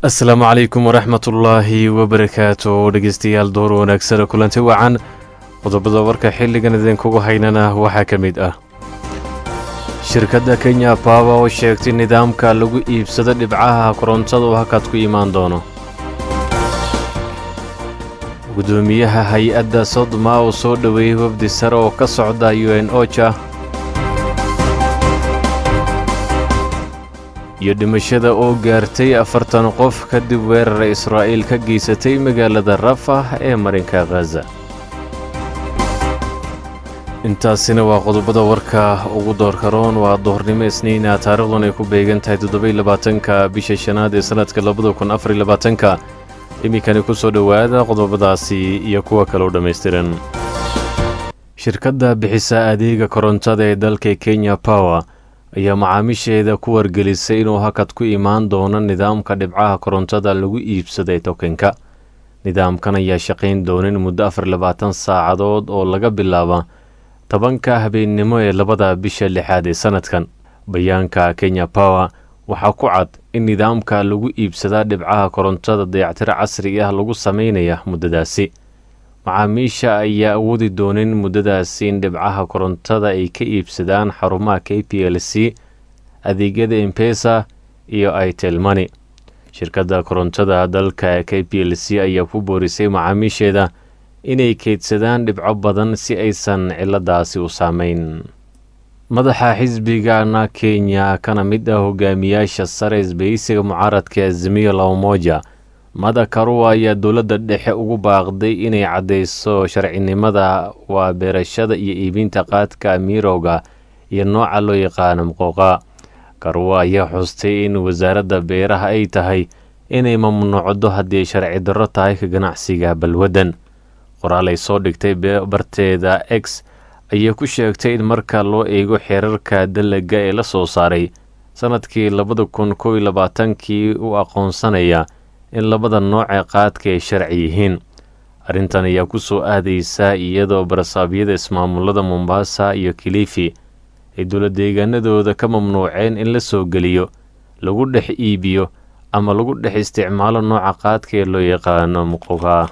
asalaamu calaykum waraxmatullaahi wabarakaatu dhegeystayaal door wanaagsana kulanti wacan qodobada warka xilligan idinkugu haynana waxaa ka mid ah shirkadda kenya bawa oo sheegtay nidaamka lagu iibsado dhibcaha korontada oo hakad ku imaan doono gudoomiyaha hay-adda sodma oo soo dhoweeyey wafdi sare oo ka socda u n oja iyo dhimashada oo gaartay afartan qof kadib weerara israa'iil ka geysatay magaalada rafah ee marinka khaza intaasina waa qodobada warka ugu doorka roon waa doornimo isniina taarikhdan ay ku beegan tahay toddobaiylabaatanka bisha shanaad ee sannadka labada kun afarylabaatanka iminkani ku soo dhowaada qodobadaasi iyo kuwa kaleu dhammaystiran shirkadda bixisa adeega korontada ee dalka kenya power ayaa macaamiisheeda ku wargelisay inuu hakad ku imaan doono nidaamka dhibcaha korontada lagu iibsaday tokenka nidaamkan ayaa shaqayn doonin muddo afar labaatan saacadood oo laga bilaaba tobanka habeennimo ee labada bisha lixaad ee sannadkan bayaanka kenya power waxaa ku cad in nidaamka lagu iibsadaa dhibcaha korontada dayactiro casri ah lagu samaynaya muddadaasi macaamiisha ayaa awoodi doonin muddadaasi in dhibcaha korontada ay ka iibsadaan xarumaha k p l c adeegyada embesa iyo itelmani shirkadda korontada dalka k p l c ayaa ku boorisay macaamiisheeda inay keydsadaan dhibco badan si aysan ciladaasi u saameyn madaxa xisbigana kenya kana mid ah hogaamiyaasha sare isbahaysiga mucaaradka azimiyo laomoja mada karuwa ayaa dowladda dhexe ugu baaqday inay caddayso sharcinimada waa beerashada iyo iibinta qaadka mirowga iyo nooca loo yaqaano muqooqa karuwa ayaa xustay in wasaaradda beeraha ay tahay inay mamnuucdo haddii sharci darro tahay ka ganacsiga balwaddan qoraal ay soo dhigtay barteeda x ayaa ku sheegtay in marka loo eego xeerarka dalaga ee la soo saaray sannadkii labada kun kow iyo labaatankii u aqoonsanaya in labada noocee qaadka ay sharci yihiin arrintan ayaa ku soo aadaysa iyadoo barasaabyada ismaamulada mombasa iyo kilifi ay dowladdeegaanadooda ka mamnuuceen in la soo geliyo lagu dhex iibiyo ama lagu dhex isticmaalo nooca qaadka ee loo yaqaano muqoga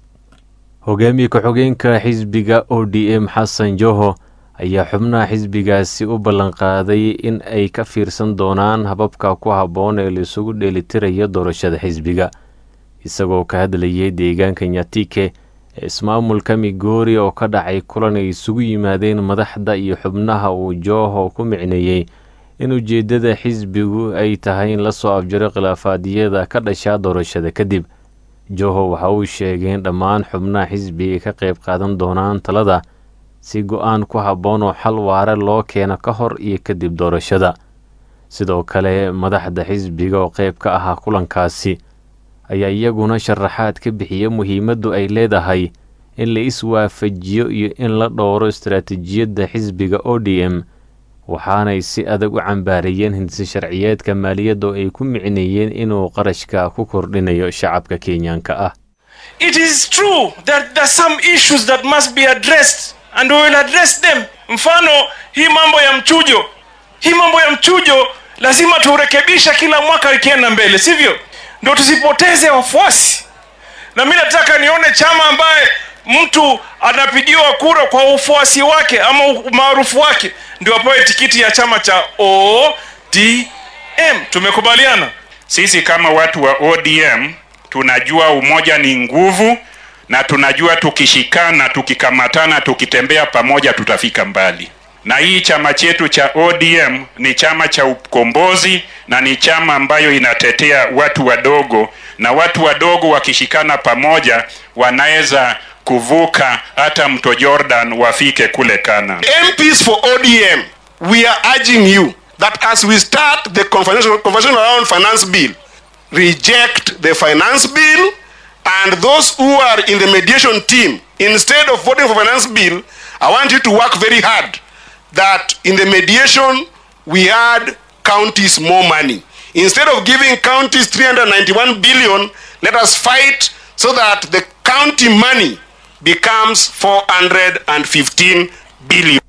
hogaamiye ku-xogeenka xisbiga o d m xasan joho ayaa xubnaha xisbigaasi u ballanqaaday in ay ka fiirsan doonaan hababka ku habboon ee laisugu dheelitirayo doorashada xisbiga isagoo ka hadlayay deegaanka nyatike ee ismaamulka migoori oo ka dhacay kulan ay isugu yimaadeen madaxda iyo xubnaha uu joho ku micneeyey in ujeeddada xisbigu ay tahay in lasoo afjaro khilaafaadyada ka dhashaa doorashada kadib joho waxa uu sheegay in dhammaan xubnaha xisbiga ka qayb qaadan doonaan talada si go-aan ku habboon oo xal waare loo keeno ka hor iyo kadib doorashada sidoo kale madaxda xisbiga oo qayb ka ahaa kulankaasi ayaa iyaguna sharaxaad ka bixiya muhiimaddu ay leedahay in la iswaafajiyo iyo in la dhowro istaraatiijiyadda xisbiga o d m waxaanay si adag u cambaarayeen hindise sharciyeedka maaliyadda oo ay ku micneeyeen inuu qarashka ku kordhinayo shacabka kenyaanka ah and we will address them mfano hii mambo ya mchujo hii mambo ya mchujo lazima turekebisha kila mwaka ikienda mbele sivyo ndo tusipoteze wafuasi na mi nataka nione chama ambaye mtu anapigiwa kura kwa ufuasi wake ama umaarufu wake ndio apewe tikiti ya chama cha odm tumekubaliana sisi kama watu wa odm tunajua umoja ni nguvu na tunajua tukishikana tukikamatana tukitembea pamoja tutafika mbali na hii chama chetu cha odm ni chama cha ukombozi na ni chama ambayo inatetea watu wadogo na watu wadogo wakishikana pamoja wanaweza kuvuka hata mto jordan wafike kule kana mps for odm we are urging you that as we start the conversation, conversation around finance bill reject the finance bill and those who are in the mediation team, instead of voting for finance bill, I want you to work very hard that in the mediation we add counties more money. Instead of giving counties 391 billion, let us fight so that the county money becomes 415 billion.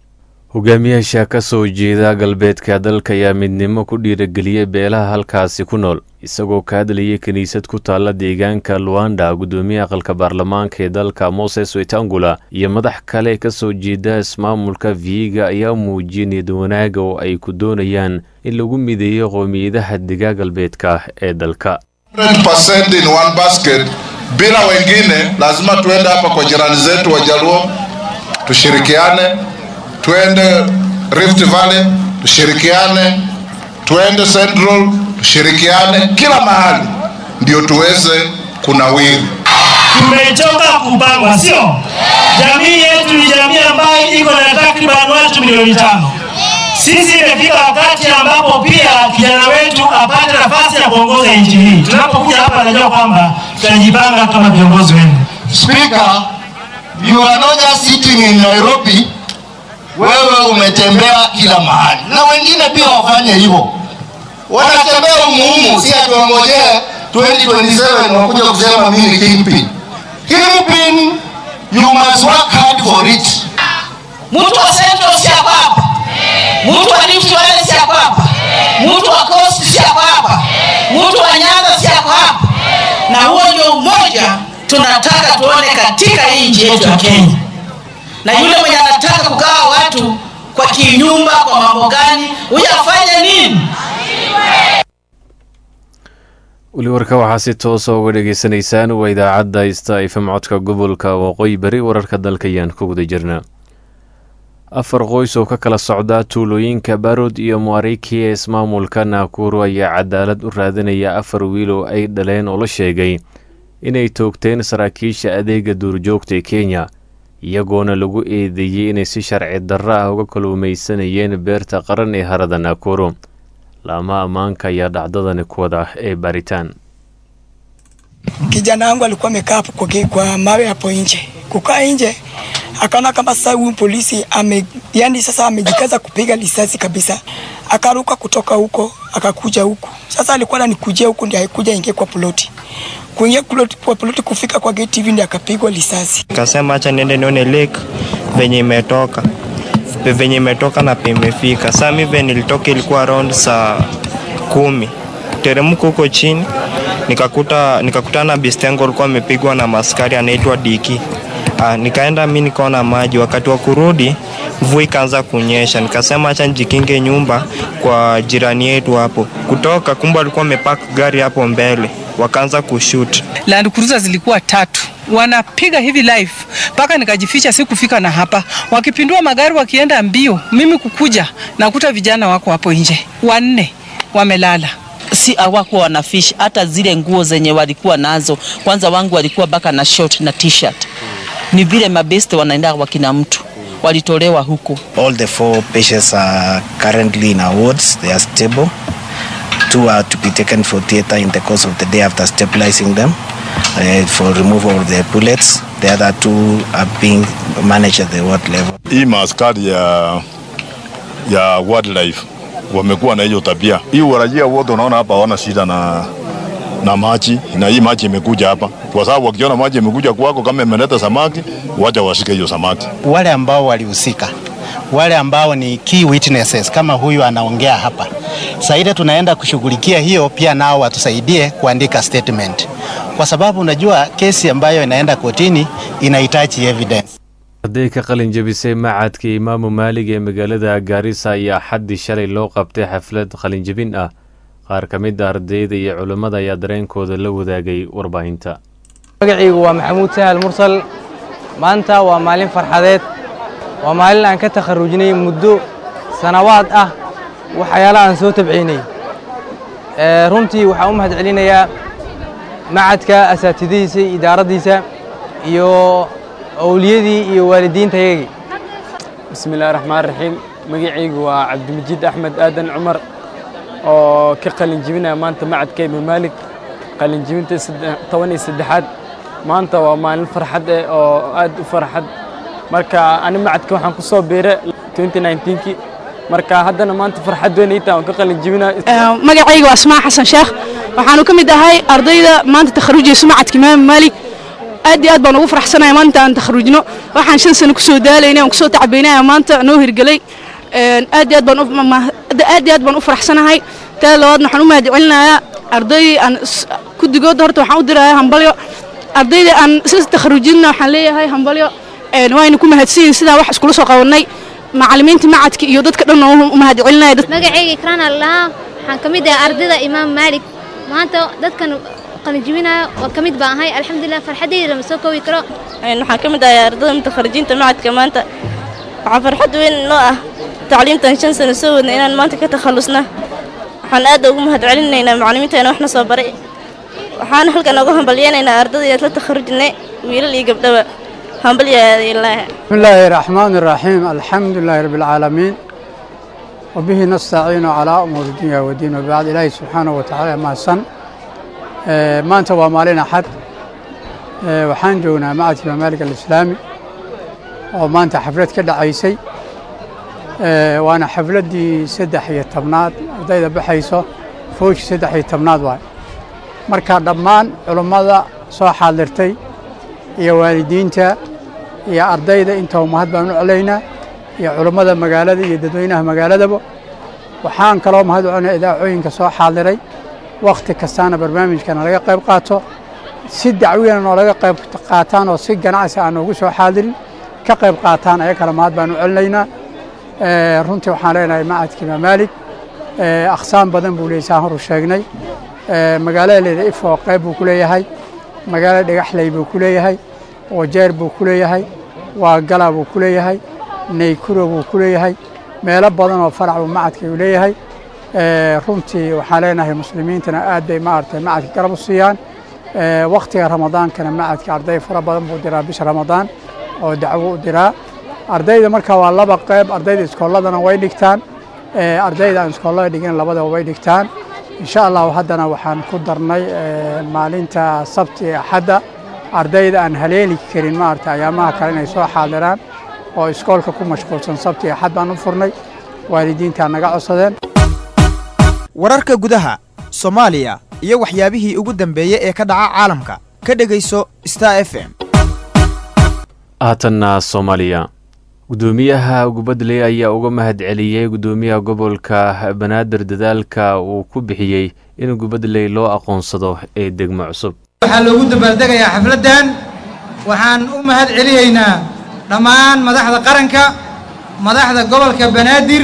hogaamiyaasha ka soo jeeda galbeedka dalka ayaa midnimo ku dhiirageliyey beelaha halkaasi ku nool isagoo ka hadlayay kiniisad ku taalla deegaanka luanda guddoomiye aqalka baarlamaanka ee dalka moses wetangula iyo madax kale ka soo jeeda ismaamulka viiga ayaa muujiyay niyad wanaaga oo ay ku doonayaan in lagu mideeyo qowmiyadaha digaa galbeedka ee dalka 100% in one basket bila wengine lazima tuende hapa kwa jirani zetu wajaluo tushirikiane tuende rift valley tushirikiane tuende central tushirikiane kila mahali ndio tuweze kunawiri tumechoka kupangwa sio jamii yetu ni jamii ambayo iko na takriban watu milioni tano sisi imefika wakati ambapo pia kijana wetu apate nafasi ya kuongoza nchi hii. Tunapokuja hapa, najua kwamba tutajipanga kama viongozi wenu. Speaker, you are not just sitting in Nairobi, wewe umetembea kila mahali, na wengine pia wafanye hivyo, wanatembea umuhumu, si atuongojee 2027 wakuja kusema mimi ni kingpin. Kingpin, you must work hard for it. Mtu wa Central si hapa hapa, mtu wa Rift Valley si hapa hapa, mtu wa Coast si hapa hapa, mtu wa Nyanza si hapa hapa, na huo ndio umoja tunataka tuone katika hii nchi yetu ya Kenya. Na yule mwenye anataka kugawa watu kwa kinyumba, kwa mambo gani, huyo afanye nini? weli warka waxaa si toosa uga dhegaysanaysaan waa idaacadda ista ifm codka gobolka waqooyi bari wararka dalka ayaan ku guda jirnaa afar qoys oo ka kala socda tuulooyinka barod iyo muariki ee ismaamulka naakuru ayaa cadaalad u raadinaya afar wiil oo ay dhaleen oo la sheegay inay toogteen saraakiisha adeega duurjoogta ee kenya iyagoona lagu eedeeyey inay si sharci darro ah uga kaluumaysanayeen beerta qaran ee harada naakuru laama ammaanka ayaa dhacdadani ku wada ee baaritaan kijana wangu alikuwa amekaa hapo kwa, kwa mawe hapo nje. Kukaa nje akaona kama sasa huyu polisi ame, yani sasa amejikaza kupiga risasi kabisa, akaruka kutoka huko akakuja huku. Sasa alikuwa ananikujia huku, ndio haikuja ingie kwa ploti kuingia ploti, kwa ploti kufika kwa gate hivi ndio akapigwa risasi. Nikasema acha niende nione lake venye imetoka venye imetoka na pemefika. Saa mi venye nilitoka ilikuwa around saa kumi teremka huko chini nikakuta nikakutana na bistengo alikuwa amepigwa na maskari anaitwa Diki. Ah, nikaenda mi nikaona maji. Wakati wa kurudi mvua ikaanza kunyesha, nikasema acha nijikinge nyumba kwa jirani yetu hapo. Kutoka kumbe alikuwa amepark gari hapo mbele, wakaanza kushoot. Land Cruiser zilikuwa tatu wanapiga hivi live mpaka nikajificha, sikufika na hapa, wakipindua magari wakienda mbio, mimi kukuja nakuta vijana wako hapo nje wanne wamelala si hawakuwa wanafish hata zile nguo zenye walikuwa nazo. Kwanza wangu walikuwa baka na short na t-shirt, ni vile mabeste wanaenda wakina mtu walitolewa huko. All the four patients are currently in our wards. They are stable. Two are to be taken for theater in the course of the day after stabilizing them uh, for removal of the bullets. The other two are being managed at the ward level. Hii maaskari ya, ya wildlife wamekuwa na hiyo tabia. Hii warajia wote unaona hapa hawana shida na na maji na hii maji imekuja hapa, kwa sababu wakiona maji imekuja kwako, kama imeleta samaki, wacha washike hiyo samaki. Wale ambao walihusika, wale ambao ni key witnesses kama huyu anaongea hapa saida, tunaenda kushughulikia hiyo pia, nao watusaidie kuandika statement, kwa sababu unajua kesi ambayo inaenda kotini inahitaji evidence. arday ka qalin jebisay macadka imaamu maalig ee magaalada gaarisa ayaa xaddii shalay loo qabtay xaflad qalinjebin ah qaar ka mid a ardayda iyo culammada ayaa dareenkooda la wadaagay warbaahinta magacaygu waa maxamuud sahal mursal maanta waa maalin farxadeed waa maalin aan ka takharujnay muddo sanawaad ah waxyaala aan soo tabciynay runtii waxaan u mahad celinayaa macadka asaatidihiisa idaaraddiisa iyo awliyadii iyo waalidiintayagii bismi illahi raxmaan raxiim magacaygu waa cabdimajid axmed aadan cumar oo ka qalin jebinaya maanta macadka imaam maalik qalin jebinta toban iyo saddexaad maanta waa maalin farxad eh oo aad u farxad marka ani macadka waxaan ku soo biiray 2019kii marka haddana maanta farxad weyn ii tahay waan ka qalin jebinaya magacayga waa asmaa xasan sheekh waxaanu ka mid ahay ardayda maanta takharujaysa macadka imaam maalik aad iyo aad baan ugu faraxsanahay maanta aan takharujno waxaan shan sano kusoo daalaynay aan kusoo tacbaynaya maanta noo hirgelay aad iyo aad baan aad iyo aad baan u faraxsanahay taa labaadna waxaan u mahad celinayaa arday aan s- guddigooda horta waxaan u dirayaa hambalyo ardayda aan sida takharujinna waxaan leeyahay hambalyo een, wayna ku mahadsanyihin sidaan wax iskula soo qabanay macallimiinta macadka iyo dadka dhan oo u mahad celinaya magacayga ikraan allaha waxaan ka mid ahay ardayda imaam maalik maanta dadkan qalinjibinayo waa ka mid baan ahay alxamdulilah farxaddayda lama soo koobi karo waxaan ka mid ahay ardayda mutakharijiinta macadka maanta waxaa farxad weyn noo ah tacliimtan shan sano soo wadnay inaan maanta ka takhallusna waxaan aad ugu mahad celinaynaa macallimiinteena waxna soo baray waxaan halkan ugu hambalyeynaynaa ardayda inaad la takharujinay wiilal iyo gabdhaba hambalyaada ilaaha بسم الله الرحمن الرحيم الحمد لله رب العالمين وبه نستعين على أمور الدنيا والدين وبعد إلهي سبحانه وتعالى ما سن ما أنت ومالين أحد وحان جونا معة ممالك الإسلامي وما أنت حفلت كده عيسي وأنا حفلت دي سدح هي التبناد ودايدا بحيسو فوش سدح هي التبناد واي مركا دمان علماء سو حاضرتي iyo waalidiinta iyo ardayda intaba mahad baan u celaynaa iyo culummada magaalada iyo dadweynaha magaaladaba waxaan kaloo mahad u celinaa idaacooyinka soo xaadiray wakhti kastaana barnaamijkana laga qayb qaato si dacwiyana noolaga qayb qaataan oo si ganacsi aan noogu soo xaadirin ka qayb qaataan aya kale mahad baan u celinaynaa Eh, runtii waxaan leenahay macadka imaam maalik eh, aqsaam badan buu leeyahay saan horu sheegnay Eh, magaalada leeda ifo qayb buu ku leeyahay magaalada dhagaxley buu ku leeyahay wajeer buu ku leeyahay waagala buu ku leeyahay naykuro buu ku leeyahay meelo badan oo farac buu macadka uu leeyahay Eh, runtii waxaan leenahay muslimiintana aad bay maaragtay macadka garab u siiyaan Eh, wakhtiga ramadaankana macadka arday fara badan buu diraa bisha ramadaan oo dacwo u diraa ardayda marka waa laba qayb ardayda iskoolladana way dhigtaan Eh, ardayda aan iskoollada dhigin labadaba way dhigtaan insha allahu haddana waxaan ku darnay eh, maalinta sabti ee axadda ardayda aan haleeli karin maaragta ayaamaha kale inay soo xaadiraan oo iskoolka ku mashquulsan sabti iyo axad baan u furnay waalidiintaa naga codsadeen wararka gudaha soomaaliya iyo waxyaabihii ugu dambeeyey ee ka dhaca caalamka ka dhegayso star f m haatanna soomaaliya gudoomiyaha gubadley ayaa uga mahad celiyey gudoomiyaha gobolka banaadir dadaalka uu ku bixiyey in gubadley loo aqoonsado ee degmo cusub waxaa loogu dabaaldegayaa xafladdan waxaan u mahad celiyaynaa dhammaan madaxda qaranka madaxda gobolka banaadir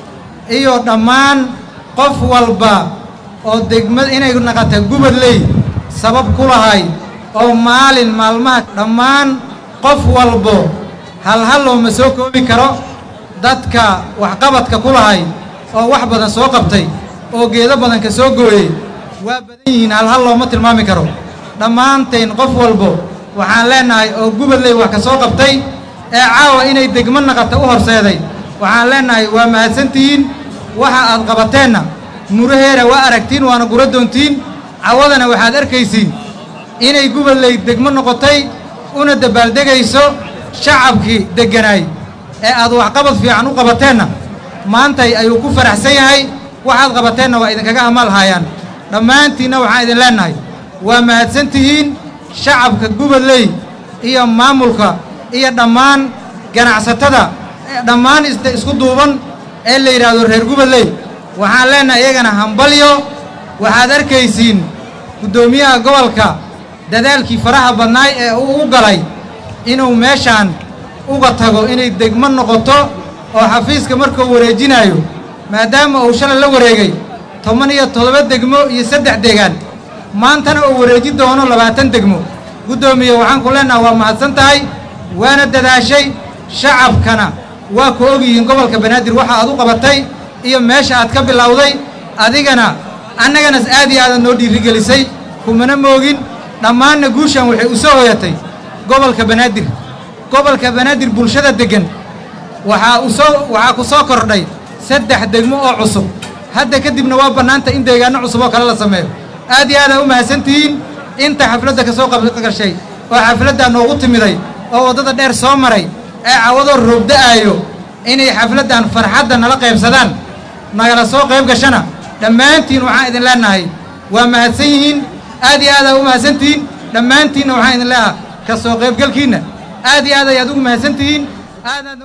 iyo dhammaan qof walba oo degmad inay naqata gubadley sabab ku lahay oo maalin maalmaha dhammaan qof walbo halhal looma soo koobi karo dadka waxqabadka ku lahay oo wax badan soo qabtay oo geedo badan ka soo gooyey waa badan yihiin halhal looma tilmaami karo dhammaantayn qof walbo waxaan leennahay oo gubadley wax ka soo qabtay ee caawa inay degmo naqata u horseeday waxaan leennahay waa mahadsantihiin waxa aad qabateenna muraheera waa aragtiin waana gura doontiin cawadana waxaad arkaysiin inay gubadley degmo noqotay una dabaaldegayso shacabkii degganaay ee aad waxqabad fiican u qabateenna maantay ayuu ku faraxsan yahay waxaad qabateenna waa idinkaga amaal haayaan dhammaantiinna waxaan idin leennahay waa mahadsan tihiin shacabka gubadley iyo maamulka iyo dhammaan ganacsatada ee dhammaan is isku duuban ee la yidhaahdo reer gubadley waxaan leennahay iyagana hambalyo waxaad arkaysiin guddoomiyaha gobolka dadaalkii faraha badnaay ee uu u galay inuu meeshaan uga tago inay degmo noqoto oo xafiiska markuu wareejinayo maadaama uu shalay la wareegay toban iyo toddoba degmo iyo saddex deegaan maantana uu wareeji doono labaatan degmo guddoomiye waxaan ku leennaha waa mahadsan tahay waana dadaashay shacabkana waa ku ogyihiin gobolka banaadir waxa aad u qabatay iyo meesha aad ka bilowday adigana annagana aad iyo aadaad noo dhiirigelisay kumana moogin dhammaanna guushan waxay u soo hoyatay gobolka banaadir gobolka banaadir bulshada deggan waxaa u soo waxaa ku soo kordhay saddex degmo oo cusub hadda kadibna waa bannaanta in deegaanno cusub oo kale la sameeyo aad iyo aadaad u mahadsantihiin inta xafladda ka soo qabgashay oo xafladdaa noogu timiday oo waddada dheer soo maray ee cawadoo roobda'aayo inay xafladdan farxadda nala qaybsadaan nagala soo qayb gashana dhammaantiin waxaan idin leennahay waa mahadsan yihiin aad iyo aad aa u mahadsan tihiin dhammaantiinna waxaan idin leeyaha ka soo qaybgalkiinna aad iyo aad ayaad ugu mahadsan tihiin aadaadna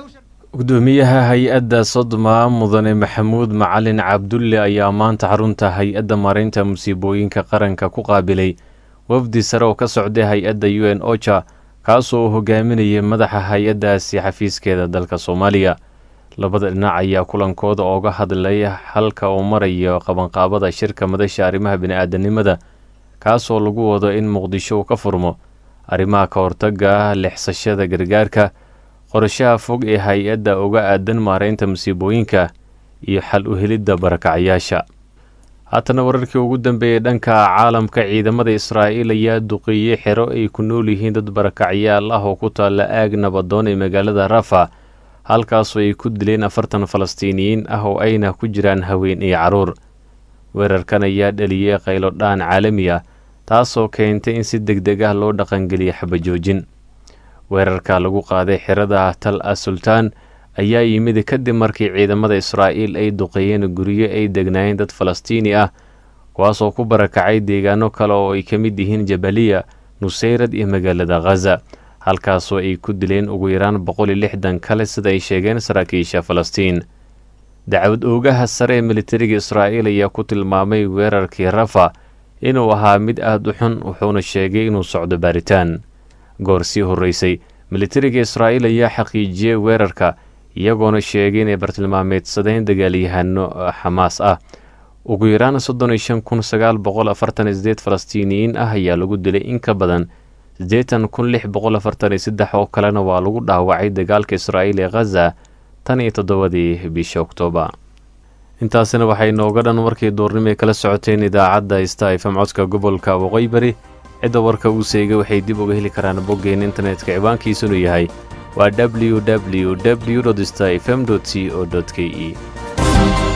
gudoomiyaha hay-adda sodma mudane maxamuud macalin cabdulle ayaa maanta xarunta hay-adda maareynta musiibooyinka qaranka ku qaabilay wafdi sare oo ka socday hay-adda u n ocha kaasoo uu hogaaminayay madaxa hay-addaasi xafiiskeeda dalka soomaaliya labada dhinac ayaa kulankooda ooga hadlay halka uu marayo qabanqaabada shirka madasha arrimaha bini-aadanimada kaasoo lagu wado in muqdisho uu ka furmo arrimaha ka hortaga lexsashada gargaarka qorashaha fog ee hay-adda uga aadan maareynta musiibooyinka iyo xal u helidda barakacyaasha haatana wararkii ugu dambeeyey dhanka caalamka ciidamada israa'iil ayaa duqeeyey xero ay ku nool yihiin dad barakacyaal ah oo ku taalla aag nabadoon ee magaalada rafa halkaasoo ay ku dileen afartan falastiiniyiin ah oo ayna ku jiraan haween iyo carruur weerarkan ayaa dhaliyey qaylo dhaan caalami ah taasoo keentay in si deg deg ah loo dhaqangeliya xabajoojin weerarka lagu qaaday xerada tal a sultaan ayaa yimid kadib markii ciidamada israa'iil ay duqeeyeen guryo ay degnaayeen dad falastiini ah kuwaasoo ku barakacay deegaano kale oo ay ka mid yihiin jabaliya nuseyrad iyo magaalada khaza halkaasoo ay ku dileen ugu yaraan boqol iyo lixdan kale sida ay sheegeen saraakiisha falastiin dacwad oogaha sare ee militariga israa'iil ayaa ku tilmaamay weerarkii rafa inuu ahaa mid aada u xun wuxuuna sheegay inuu socdo baaritaan goor sii horreysay militariga israa'iil ayaa xaqiijiyey weerarka iyagoona sheegay inay bartilmaameedsadeen dagaalyahano xamaas ah ugu yaraan soddon iyo shan kun sagaal boqol afartan iyo sideed falastiiniyiin ah ayaa lagu dilay in ka badan siddeetan kun lix boqol afartan iyo saddex oo kalena waa lagu dhaawacay dagaalka israa'iil ee khaza tan iyo toddobadii bisha oktoobar intaasina waxay nooga dhan warkii duurnimo ay kala socoteen idaacadda sta fm codka gobolka waqooyi bari cidda warka uu seegay waxay dib uga heli karaan boggeen internetka ciwaankiisunu yahay waa w w w sta fm c o k e